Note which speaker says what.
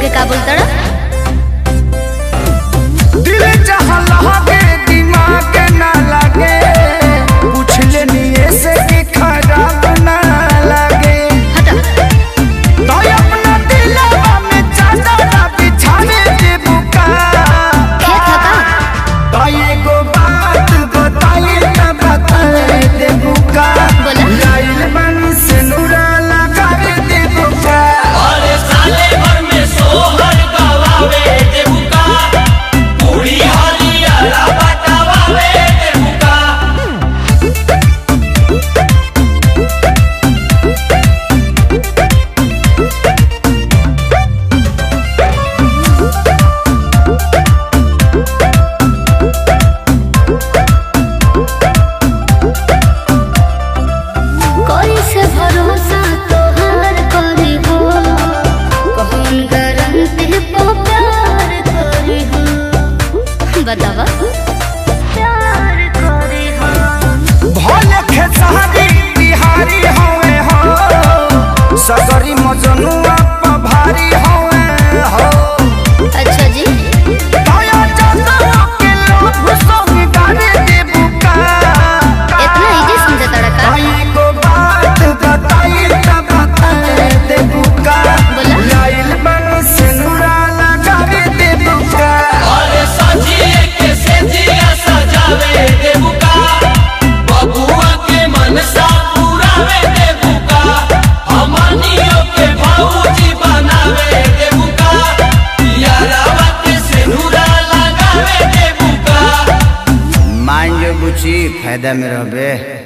Speaker 1: हमके का बोलता
Speaker 2: दिल जहाँ लगे दिमाग ना लगे पूछ लेनी ऐसे कि खराब ना लगे
Speaker 1: हटा
Speaker 2: तो अपना दिलवा में चादर बिछाने दे बुका
Speaker 1: खेत हका
Speaker 2: तो एगो बात बताई ना बताए दे बुका
Speaker 1: बोला।
Speaker 2: लाइल बनी से नूरा लगा दे बुका
Speaker 3: अरे साले भर में सोहर गवावे देबुका पूरी हरियाला बटावावे देबुका
Speaker 1: कोई से भरोसा तोहार करी हो कौन गारंटी पे प्यार करी हो बतावा प्यार करी हो
Speaker 2: भले खेसारी बिहारी होवे हो सगरी मजनुआ पर भारी होवे हो
Speaker 1: अच्छा जी
Speaker 2: दया जतरा के लोभ संग गाने दे बुका
Speaker 1: इतना इजी समझा तड़का
Speaker 2: आई को बात बताई त बताए दे बुका
Speaker 1: बोला।
Speaker 2: लाइल बन से नूरा लगा दे बुका
Speaker 3: अरे सजिए के सेजिया सजावे देबुका बबुआ के मनसा पुरावे देबुका हमनियो के भौजी बनावे देबुका यारावा के सिनुरा लगावे देबुका
Speaker 2: मान जो बुची फायदा में रहबे